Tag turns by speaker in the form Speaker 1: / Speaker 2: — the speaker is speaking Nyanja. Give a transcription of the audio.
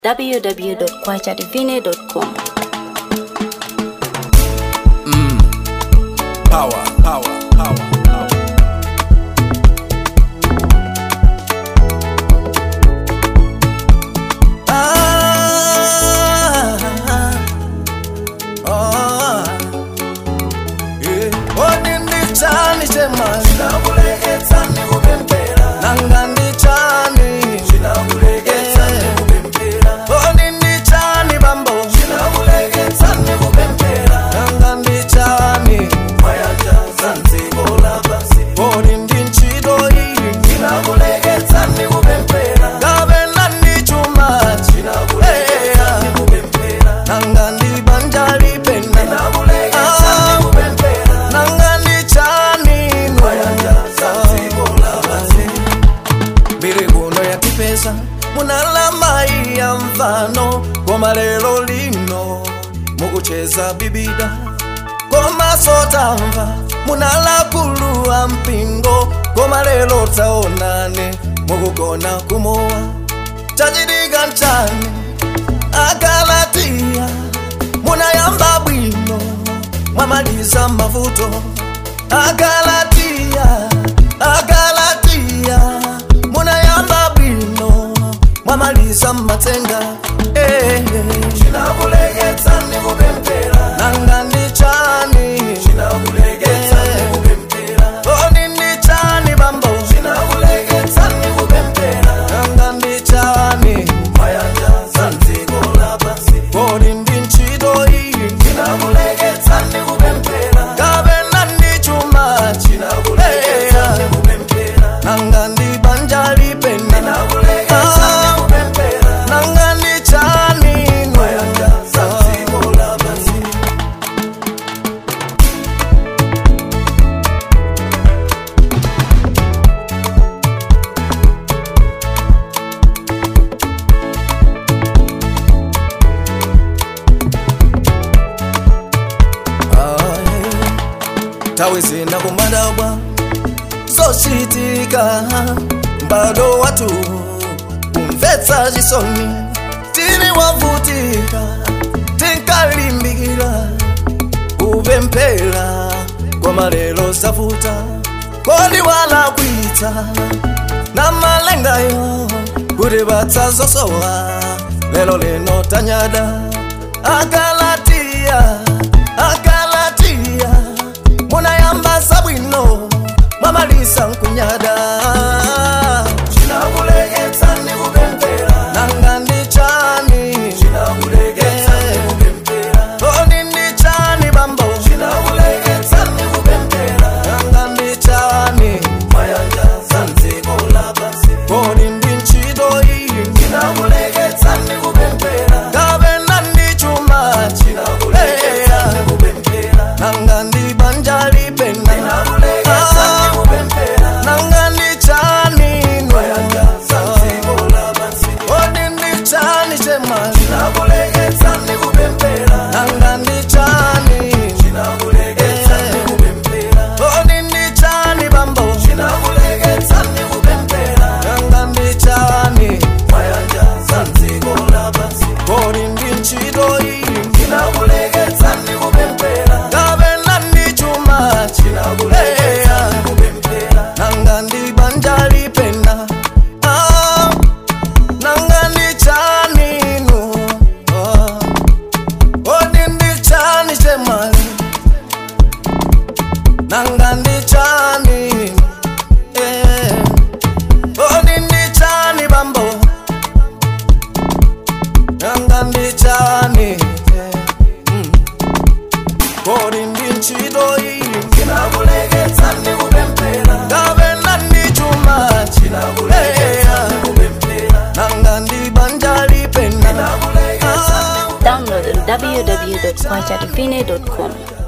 Speaker 1: www.kwachadivine.com.
Speaker 2: Power, power, power, power. Ah, ah, yeah. Oni ndichani chemali
Speaker 3: Chinakulegetsa ndikupemphera
Speaker 2: nanga ndichani
Speaker 3: Chinakulegetsa ndikupemphera
Speaker 2: Oni ndichani bambo
Speaker 3: Chinakulegetsa ndikupemphera
Speaker 2: nanga ndichani
Speaker 3: Mayanjaza ndziko lapansi
Speaker 2: Oni ndinchito iyi
Speaker 3: Chinakulegetsa ndikupemphera
Speaker 2: ngavena ndichumachi
Speaker 3: Chinakulegetsa ndikupemphera
Speaker 2: nanga ndibanja lipenda
Speaker 3: Chinakulegetsa ndikupemphera
Speaker 2: nanga ndichanino
Speaker 3: Mayanjaza ndziko lapansi
Speaker 2: mbiri kuno yakipesa munalama ya mfano koma lero lino mukucheza bibida koma sotamva munalakuluwa mpingo koma lero taonane mukugona kumowa chachitika nchani agalatiya munayamba bwino mwamaliza mavuto agalatiya agalatiya munayamba bwino mwamaliza matsenga eh,
Speaker 3: Chinakulegetsa ndikupemphera
Speaker 2: nanga ndichani
Speaker 3: Chinakulegetsa ndikupemphera
Speaker 2: oni ndichani bambo
Speaker 3: Chinakulegetsa ndikupemphera
Speaker 2: nanga ndichani
Speaker 3: Mayanjaza ndziko lapansi
Speaker 2: oni ndinchito iyi
Speaker 3: Chinakulegetsa ndikupemphera
Speaker 2: kavena ndichumachi
Speaker 3: Chinakulegetsa ndikupemphera
Speaker 2: nanga ndibanja lipenda
Speaker 3: Chinakulegetsa ndikupemphera
Speaker 2: nanga ndichanino
Speaker 3: Mayanjaza ndziko lapansi
Speaker 2: tawe zina kumadabwa zochitika mbado watu kumvetsa chisoni tili wavutika tinkalimbikira kupemphera koma lero savuta kodi walakwitsa na malengayo kuti batsa zosowa lero lino tanyada agalatiya agalatiya munayamba sabwino mwamalisa nkunyada
Speaker 3: Chinakulegetsa ndikupemphera
Speaker 2: nanga ndichani
Speaker 3: Chinakulegetsa ndikupemphera
Speaker 2: kodi ndichani bambo
Speaker 3: Chinakulegetsa ndikupemphera
Speaker 2: nanga ndichani
Speaker 3: Mayanjaza ndziko lapansi
Speaker 2: kodi ndinchito iyi
Speaker 3: Chinakulegetsa ndikupemphera
Speaker 2: kavena ndichumachi
Speaker 3: Chinakulegetsa ndikupemphera
Speaker 2: nanga ndibanja lipenda
Speaker 3: Chinakulegetsa ndikupemphera
Speaker 2: nanga ndichanino
Speaker 3: Mayanjaza ndziko lapansi
Speaker 2: kodi ndichani chemali
Speaker 3: Chinakulegetsa ndikupemphera
Speaker 2: nanga ndichani
Speaker 3: Chinakulegetsa ndikupemphera
Speaker 2: kodi ndichani bambo
Speaker 3: Chinakulegetsa ndikupemphera
Speaker 2: nanga ndichani
Speaker 3: Mayanjaza ndziko lapansi
Speaker 2: kodi ndinchito iyi
Speaker 3: Chinakulegetsa ndikupemphera
Speaker 2: kavena ndichumachi
Speaker 3: Chinakulegetsa ndikupemphera
Speaker 2: nanga ndibanja lipenda Ah, nanga ndichanino Ah, kodi ndichani chemali nanga ndichani eh, kodi ndichani bambo nanga ndichani eh, mm. kodi ndinchito iyi
Speaker 3: Chinakulegetsa ndikupemphera
Speaker 2: kavena ndichumachi
Speaker 3: Chinakulegetsa ndikupemphera
Speaker 2: nanga ndibanja lipenda
Speaker 3: Chinakulegetsa
Speaker 1: Download on www.kwachadivine.com.